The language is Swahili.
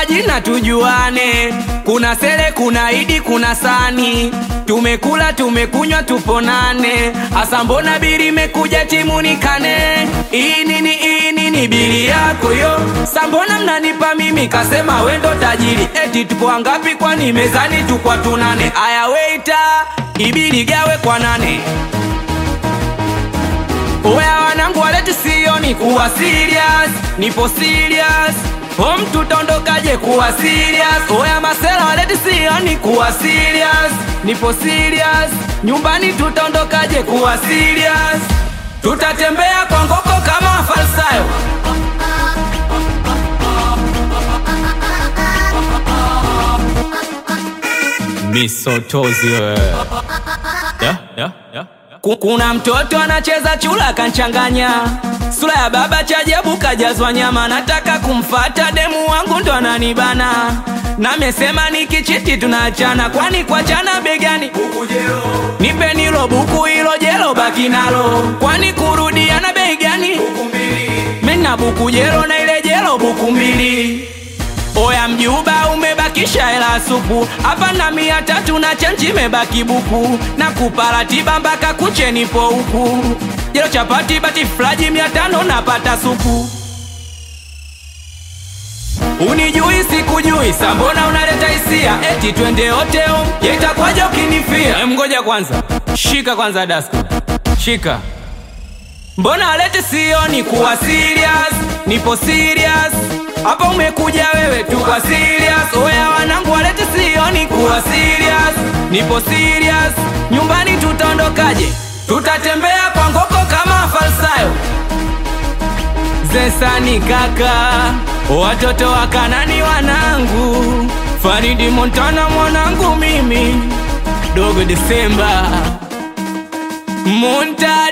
majina tujuane. Kuna Sele, kuna Idi, kuna Sani. Tumekula tumekunywa, tuponane. Asa mbona bili imekuja timunikane? Hii nini, hii nini bili yako yo? Sambona mnanipa mimi, kasema wendo tajiri. Eti tupo wangapi? Kwani mezani tukwa tunane. Aya weita, ibili gawe kwa nane. Oya wanangu waleti sioni kuwa serious, nipo serious. Home tutaondokaje kuwa serious? Oya masela waleti sioni kuwa serious, nipo serious. Nyumbani tutaondokaje kuwa serious? Tutatembea kwa ngoko kama falsayo. Misotozi wewe. Yeah, yeah, yeah. Ku- Kuna mtoto anacheza chula kanchanganya, sura ya baba chajabu kajazwa nyama. Nataka kumfata demu wangu ndo ananibana, namesema nikichiti tunaachana, kwani kuachana begani nipe nilo buku hilo jelo baki nalo, kwani kurudiana bei gani? Mina buku jelo na ile jelo buku mbili. Oya mjuba umebakisha hela supu hapa na mia tatu na chenji imebaki buku na kupa ratiba mpaka kuche nipo huku jelo chapati bati flaji mia tano napata supu Unijui sikujui sambona unaleta hisia eti twende hoteo yetakwaja ukinifia Em, ngoja kwanza shika kwanza daska shika Mbona alete sioni kuwa serious, nipo serious. Hapa umekuja wewe tu kwa serious. Oya wanangu walete sioni kuwa serious, nipo serious. Nyumbani tutaondokaje? Tutatembea kwa ngoko kama falsayo. Zesani kaka, watoto wa Kanani wanangu, Faridi Montana mwanangu mimi, Dogo Desemba Montana